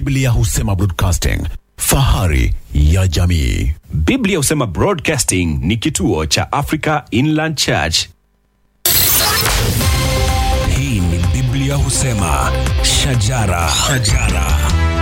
Biblia husema broadcasting, fahari ya jamii. Biblia husema Broadcasting ni kituo cha Africa Inland Church. Hii ni Biblia husema shajara, shajara.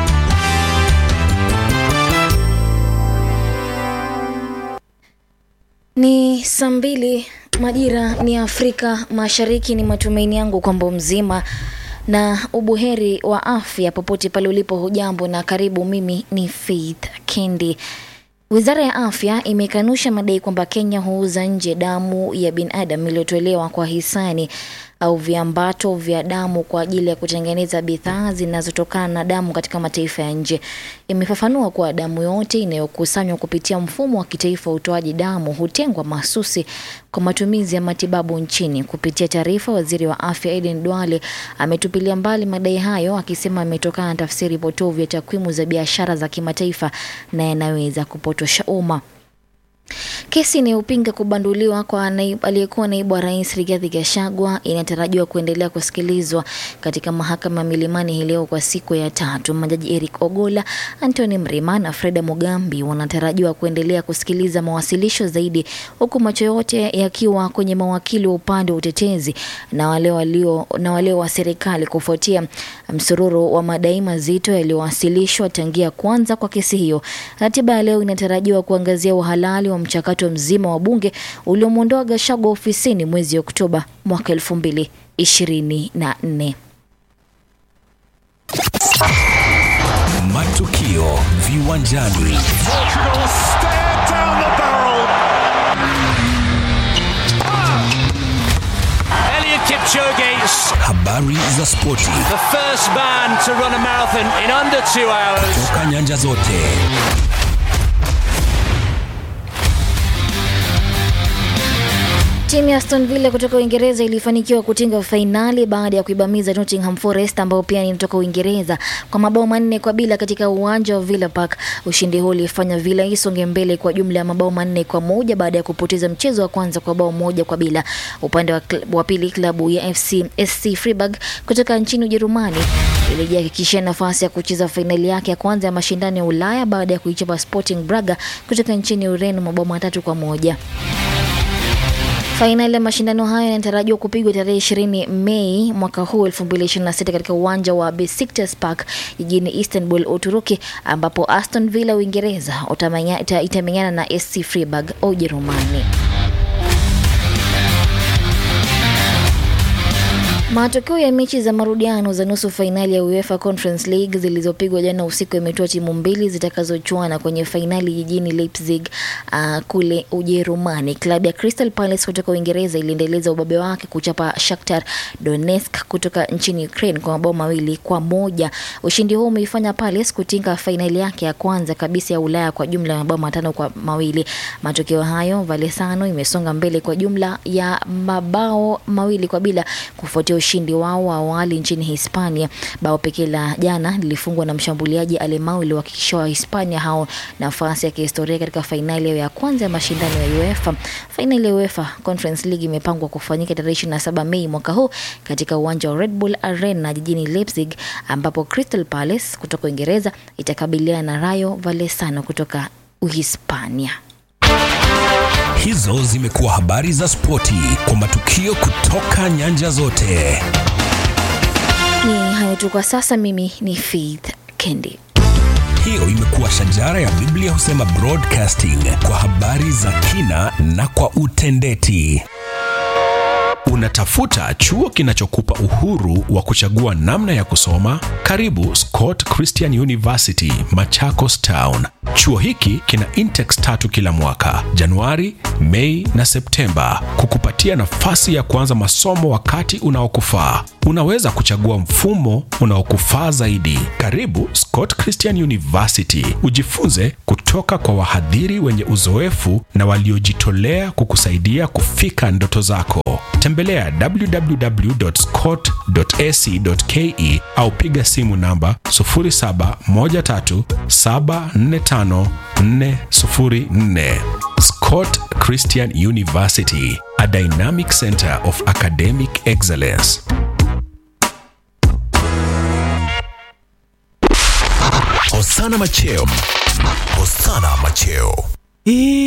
Ni saa mbili majira ni Afrika Mashariki. Ni matumaini yangu kwamba mzima na ubuheri wa afya popote pale ulipo. Hujambo na karibu. Mimi ni Faith Kendi. Wizara ya afya imekanusha madai kwamba Kenya huuza nje damu ya binadamu iliyotolewa kwa hisani au viambato vya damu kwa ajili ya kutengeneza bidhaa zinazotokana na damu katika mataifa ya nje. Imefafanua kuwa damu yote inayokusanywa kupitia mfumo wa kitaifa wa utoaji damu hutengwa mahsusi kwa matumizi ya matibabu nchini. Kupitia taarifa, waziri wa afya Aden Duale ametupilia mbali madai hayo, akisema ametokana na tafsiri potovu ya takwimu za biashara za kimataifa na yanaweza kupotosha umma. Kesi inayopinga kubanduliwa kwa naibu, aliyekuwa naibu wa rais Rigathi Gachagua inatarajiwa kuendelea kusikilizwa katika mahakama ya Milimani hii leo kwa siku ya tatu. Majaji Eric Ogola, Anthony Mrima na Freda Mugambi wanatarajiwa kuendelea kusikiliza mawasilisho zaidi, huku macho yote yakiwa kwenye mawakili wa upande wa utetezi na wale walio na wale wa serikali kufuatia msururu wa madai mazito yaliyowasilishwa tangia kwanza kwa kesi hiyo. Ratiba ya leo inatarajiwa kuangazia uhalali wa mchakato mzima wa bunge uliomwondoa Gachagua ofisini mwezi Oktoba mwaka elfu mbili ishirini na nne. Matukio viwanjani, Elliot Kipchoge, habari za spoti the first man to run a marathon in under two hours. toka nyanja zote. Timu ya Aston Villa kutoka Uingereza ilifanikiwa kutinga fainali baada ya kuibamiza Nottingham Forest ambao pia ni kutoka Uingereza kwa mabao manne kwa bila katika uwanja wa Villa Park. Ushindi huo ulifanya Villa isonge mbele kwa jumla ya mabao manne kwa moja baada ya kupoteza mchezo wa kwanza kwa bao moja kwa bila. Upande wa, kl- wa pili klabu ya FC SC Freiburg kutoka nchini Ujerumani ilijihakikishia nafasi ya kucheza fainali yake ya kwanza ya mashindano ya Ulaya baada ya kuichapa Sporting Braga kutoka nchini Ureno mabao matatu kwa moja. Fainali ya mashindano hayo yanatarajiwa kupigwa tarehe 20 Mei mwaka huu 2026 katika uwanja wa Besiktas Park jijini Istanbul, Uturuki, ambapo Aston Villa Uingereza utamenya- ita- itamenyana na SC Freiburg Ujerumani. Matokeo ya mechi za marudiano za nusu fainali ya UEFA Conference League zilizopigwa jana usiku yametoa timu mbili zitakazochuana kwenye fainali jijini Leipzig uh, kule Ujerumani. Klabu ya Crystal Palace kutoka Uingereza iliendeleza ubabe wake kuchapa Shakhtar Donetsk kutoka nchini Ukraine kwa mabao mawili kwa moja. Ushindi huo umeifanya Palace kutinga fainali yake ya kwanza kabisa ya Ulaya kwa jumla ya mabao matano kwa mawili. Matokeo hayo, Valesano imesonga mbele kwa jumla ya mabao mawili kwa bila kufuatia ushindi wao wa awali nchini Hispania. Bao pekee la jana lilifungwa na mshambuliaji Alemao iliyohakikisha wa Hispania hao nafasi ya kihistoria katika fainali yao ya kwanza ya mashindano ya UEFA. Fainali ya UEFA Conference League imepangwa kufanyika tarehe 27 Mei mwaka huu katika uwanja wa Red Bull Arena jijini Leipzig, ambapo Crystal Palace kutoka Uingereza itakabiliana na Rayo Vallecano kutoka Uhispania. Hizo zimekuwa habari za spoti kwa matukio kutoka nyanja zote. Ni hayo tu kwa sasa. Mimi ni Faith Kendi. Hiyo imekuwa shajara ya Biblia husema broadcasting kwa habari za kina na kwa utendeti. Unatafuta chuo kinachokupa uhuru wa kuchagua namna ya kusoma? Karibu Scott Christian University, Machakos Town. Chuo hiki kina intex tatu kila mwaka, Januari, Mei na Septemba, kukupatia nafasi ya kuanza masomo wakati unaokufaa. Unaweza kuchagua mfumo unaokufaa zaidi. Karibu Scott Christian University, ujifunze kutoka kwa wahadhiri wenye uzoefu na waliojitolea kukusaidia kufika ndoto zako. Tembelea www.scott.ac.ke au piga simu namba 0713745404. Scott Christian University, a dynamic center of academic excellence. Hosana Macheo. Hosana Macheo.